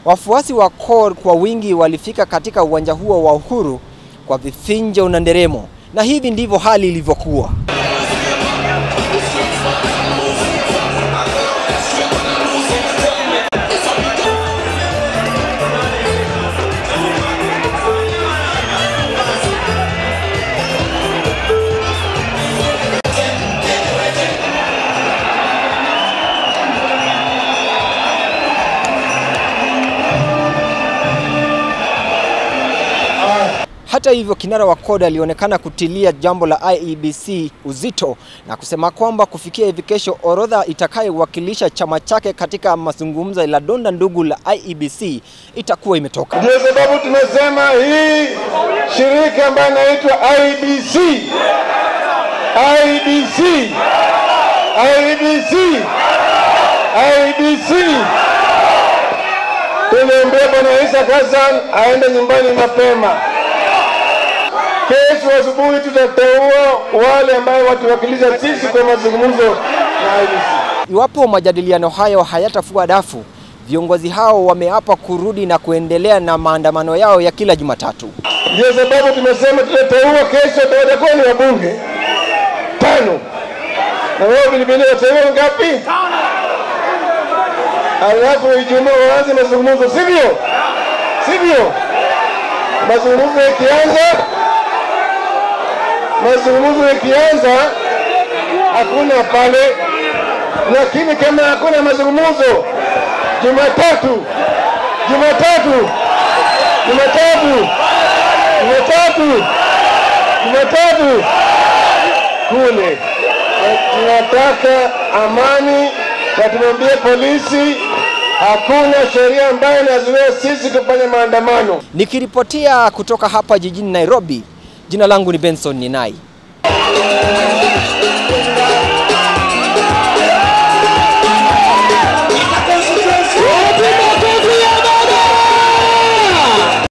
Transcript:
Wafuasi wa CORD kwa wingi walifika katika uwanja huo wa Uhuru kwa vifinjo na nderemo, na hivi ndivyo hali ilivyokuwa. Hata hivyo, kinara wa CORD alionekana kutilia jambo la IEBC uzito na kusema kwamba kufikia hivi kesho, orodha itakayowakilisha chama chake katika mazungumzo la donda ndugu la IEBC itakuwa imetoka. Ndio sababu tumesema hii shirika ambayo inaitwa IBC IBC IBC IBC, tumeambia Bwana Isa Hassan aende nyumbani mapema. Kesho asubuhi tutateua wale ambao watuwakilisha sisi kwa mazungumzo na IBC. Iwapo majadiliano hayo hayatafua dafu, viongozi hao wameapa kurudi na kuendelea na maandamano yao ya kila Jumatatu. Ndio sababu tumesema tutateua kesho, watakuwa ni wabunge tano, na wao vilevile wateua ngapi? Alafu Ijumaa waanze mazungumzo, sivyo? Sivyo? Mazungumzo yakianza, mazungumzo yakianza, hakuna pale, lakini kama hakuna mazungumzo, Jumatatu, Jumatatu, Jumatatu, Jumatatu, Jumatatu kule tunataka amani, na tumwambie polisi hakuna sheria ambayo inazuia sisi kufanya maandamano. Nikiripotia kutoka hapa jijini Nairobi, jina langu ni Benson Ninai.